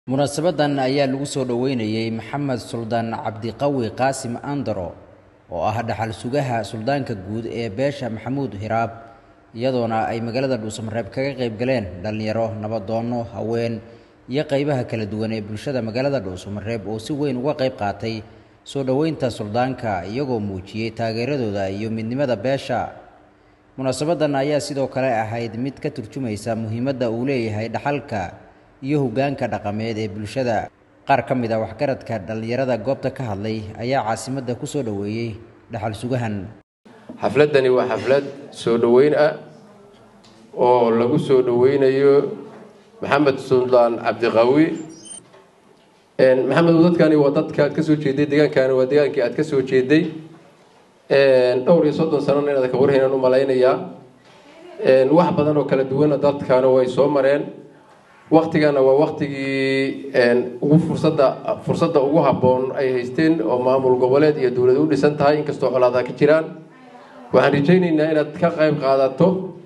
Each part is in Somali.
munaasabadan ayaa lagu soo dhoweynayey maxamed suldaan cabdiqawi qaasim andaro oo ah dhaxal sugaha suldaanka guud ee beesha maxamuud hiraab iyadoona ay magaalada dhuusamareeb kaga qayb galeen dhallinyaro nabadoonno haween iyo qaybaha kala duwan ee bulshada magaalada dhuusamareeb oo si weyn uga qayb qaatay soo dhoweynta suldaanka iyagoo muujiyey taageeradooda iyo midnimada beesha munaasabadan ayaa sidoo kale ahayd mid ka turjumaysa muhiimadda uu leeyahay dhaxalka iyo hoggaanka dhaqameed ee bulshada qaar ka mid a waxgaradka dhallinyarada goobta ka hadlay ayaa caasimadda ku soo dhoweeyey dhaxal sugahan xafladdani waa xaflad soo dhoweyn ah oo lagu soo dhoweynayo maxamed suldaan cabdiqawi maxamed dadkani waa dadka aad ka soo jeeday deegaankani waa deegaankii aad ka soo jeeday dhowr iyo soddon sanona inaad ka warhaynaan u malaynayaa wax badan oo kala duwana dadkana way soo mareen waktigana waa waktigii ugu fursadda fursadda ugu habboon ay haysteen oo maamul goboleed iyo dowlad u dhisan tahay inkastoo colaadaa ka jiraan waxaan rajaynaynaa inaad ka qayb qaadato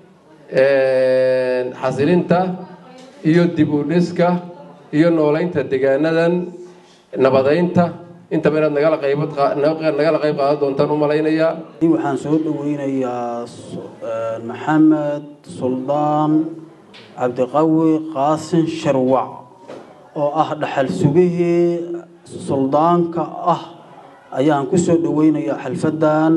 xasilinta iyo dib u dhiska iyo nooleynta deegaanadan nabadeynta intaba inaad nagala qaybad nagala qayb qaadan doontaan u malaynayaa waxaan soo dhoweynayaa maxamed suldaan cabdiqawi qaasin sharwac oo ah dhaxal sugihii suldaanka ah ayaan ku soo dhoweynayaa xalfadan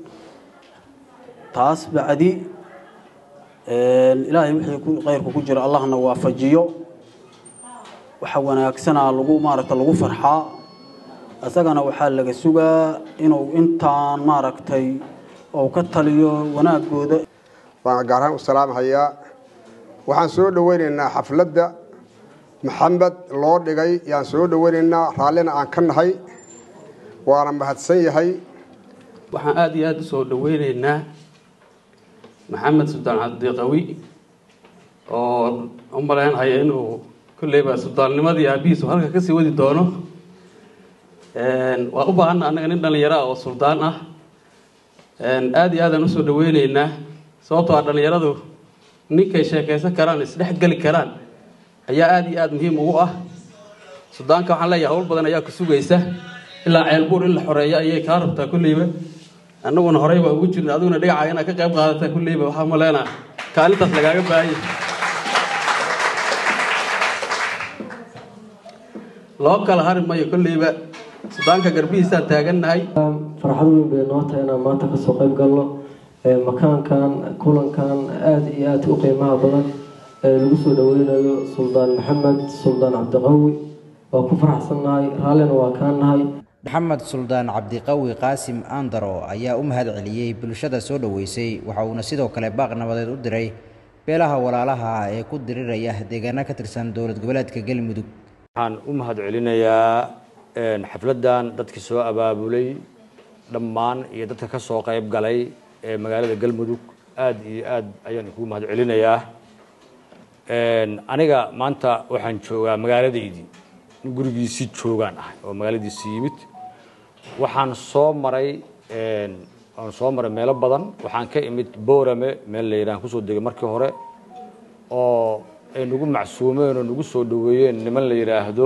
taas bacdi ilaahay wixii khayrku ku jira allahna waafajiyo waxa wanaagsanaa lagu maaragta lagu farxaa isagana waxaa laga sugaa inuu intaan maaragtay ou ka taliyo wanaagooda waan gaar ahaan u salaamhayaa waxaan soo dhoweynaynaa xafladda maxamed loo dhigay yaan soo dhoweynaynaa raallina aan ka nahay waana mahadsan yahay waxaan aada iyo aada u soo dhoweynaynaa maxamed suldaan cabdiqawi oo u malaynhaya inuu kolleyba suldaannimadii aabihiisu halka kasii wadi doono waa u baahanna annaga nin dhallinyaro ah oo suldaan ah aada iyo aadaan usoo dhoweyneynaa sababtoo ah dhallinyaradu ninkay sheekaysan karaan isdhex geli karaan ayaa aada iyo aada muhiim ugu ah suldaanka waxaan leeyahay hawl badan ayaa ku sugaysa ilaa ceelbuur in la xoreeyo ayay kaa rabtaa kulleyba annaguna horey baa ugu jirna adiguna dhagaca inaad ka qayb qaadataa kulleyba waxaa maleenaa kaalintaas lagaaga baahanya loo kala hari mayo kolleyba suldaanka garbihiisaan taagannahay farxad weyn bay noo tahay inaan maanta kasoo qayb galno makaankan kulankan aada iyo aada u qiimaha badan ee lagu soo dhoweynayo suldaan maxamed suldaan cabdiqawi waa ku faraxsannahay raallina waa kaa nahay maxamed suldaan cabdiqawi qaasim andaro ayaa u mahad celiyey bulshada soo dhoweysay waxa uuna sidoo kale baaq nabadeed u diray beelaha walaalaha ah ee ku diriraya deegaano ka tirsan dowlad goboleedka galmudug waxaan u mahad celinayaa xafladdan dadkii soo abaabulay dhammaan iyo dadka ka soo qayb galay ee magaalada galmudug aada iyo aada ayaan kugu mahad celinayaa aniga maanta waxaan joogaa magaaladaydii in gurigiisii joogaan ahay oo magaaladiisii yimid waxaan soo maray waan soo maray meelo badan waxaan ka imid boorame meel la yidhahan kusoo degay markii hore oo ay nagu macsuumeen oo nagu soo dhaweeyeen niman la yidhaahdo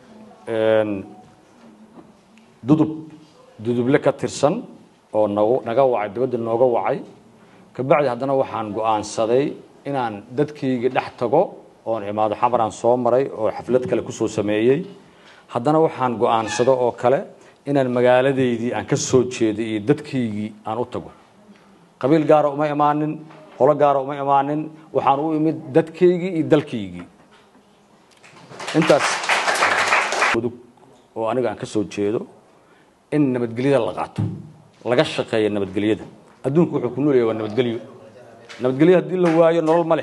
dudub duduble ka tirsan oo nagu naga wacay dibadda nooga wacay kabacdi haddana waxaan go-aansaday inaan dadkayga dhex tago oon imaado xamaraan soo maray oo xaflad kale kusoo sameeyey haddana waxaan go-aansado oo kale inaan magaaladeydii aan ka soo jeeday iyo dadkaygii aan u tago qabiil gaara uma imaanin holo gaara uma imaanin waxaan u imid dadkaygii iyo dalkaygii intaas mudug oo aniga aan ka soo jeedo in nabadgelyada la qaato laga shaqeeya nabadgelyada adduunku wuxuu ku noolyahay waa nabadgelyo nabadgelyo haddii la waayo nolol ma leh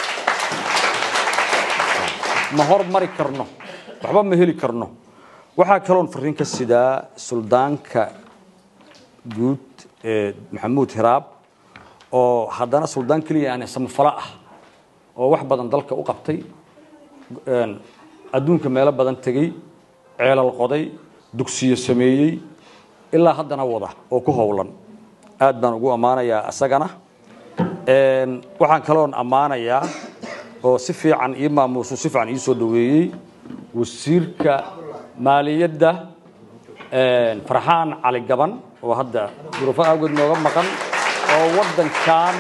ma hormari karno waxba ma heli karno waxaa kaloon fariin ka sidaa suldaanka guud ee maxamuud hiraab oo haddana suldaan keliya aan samafalo ah oo wax badan dalka u qabtay adduunka meelo badan tegey ceelal qoday dugsiyo sameeyey ilaa haddana wada oo ku howlan aad baan ugu ammaanayaa isagana waxaan kaloon ammaanayaa oo si fiican ii maamuusu si fiican ii soo dhaweeyey wasiirka maaliyadda farxaan cali gaban oo hadda duruufo awgeed nooga maqan oo waddankan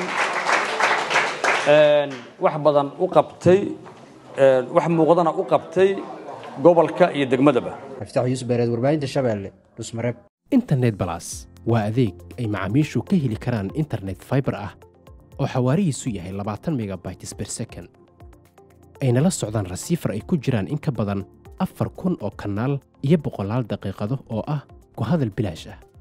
wax badan u qabtay wax muuqdana u qabtay gobolka iyo degmadaba raftaax yuusuf beereed warbaahinta shabeelle dhusmareeb internet balas waa adeeg ay macaamiishu ka heli karaan internet fiber ah oo xawaarihiisu yahay labaatan megabytes per second ayna la socdaan rasiifar ay ku jiraan in ka badan afar kun oo kanaal iyo boqolaal daqiiqado oo ah ku hadal bilaash ah